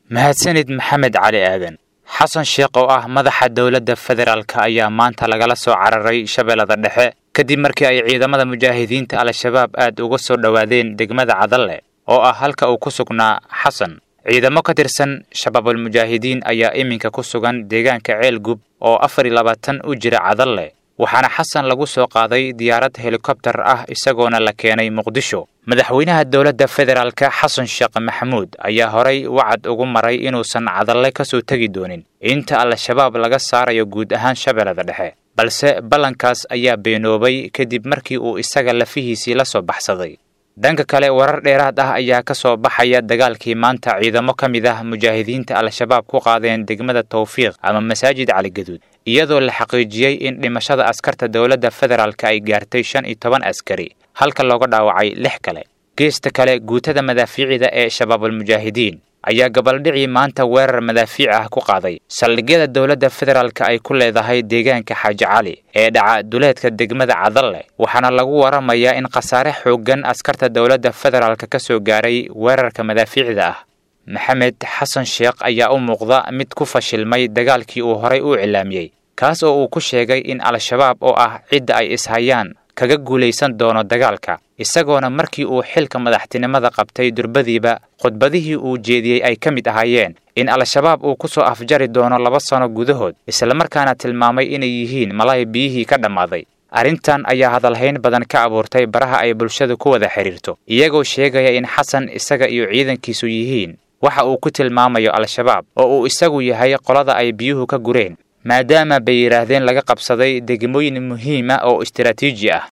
mahadsanid maxamed cali aadan xasan sheekh oo ah madaxa dowladda federaalka ayaa maanta lagala soo cararay shabeellada dhexe kadib markii ay ciidamada mujaahidiinta al-shabaab aad uga soo dhowaadeen degmada cadalle oo ah halka uu ku sugnaa xasan ciidamo ka tirsan shabaabul mujaahidiin ayaa iminka ku sugan deegaanka ceelgub oo afar iyo labaatan u jira cadalle waxaana xasan lagu soo qaaday diyaarad helikobtar ah isagoona la keenay muqdisho madaxweynaha dowladda federaalka xasan sheekh maxamuud ayaa horay wacad ugu maray inuusan cadalle ka soo tegi doonin inta al-shabaab laga saarayo guud ahaan shabeellada dhexe balse ballankaas ayaa beenoobay kadib markii uu isaga lafihiisii la soo baxsaday dhanka kale warar dheeraad ah ayaa ka soo baxaya dagaalkii maanta ciidamo ka mid ah mujaahidiinta al-shabaab ku qaadeen degmada tawfiiq ama masaajid caligaduud iyadoo la xaqiijiyey in dhimashada askarta dowladda federaalka ay gaartay shan iyo toban askari halka looga dhaawacay lix kale geesta kale guutada madaafiicida ee shabaabulmujaahidiin ayaa gabaldhicii maanta weerar madaafiic ah ku qaaday saldhigyada dowladda federaalka ay ku leedahay deegaanka xaaji cali ee dhaca duleedka degmada cadalle waxaana lagu waramayaa in khasaare xooggan askarta dowladda federaalka ka soo gaaray weerarka madaafiicda ah maxamed xasan sheekh ayaa u muuqda mid ku fashilmay dagaalkii uu horay u cilaamiyey kaas oo uu ku sheegay in al-shabaab oo ah cidda ay ishayaan kaga guulaysan doono dagaalka isagoona markii uu xilka madaxtinimada qabtay durbadiiba khudbadihii uu jeediyey ay ka mid ahaayeen in al-shabaab uu ku soo afjari doono laba sano gudahood islamarkaana tilmaamay inay yihiin malay biyihii ka dhammaaday arrintan ayaa hadalhayn badan ka abuurtay baraha ay bulshadu ku wada xidhiirto iyagoo sheegaya in xasan isaga iyo ciidankiisu yihiin waxa uu ku tilmaamayo al-shabaab oo uu isagu yahay qolada ay biyuhu ka gureen maadaama bay yidhaahdeen laga qabsaday degmooyin muhiima oo istaraatiiji ah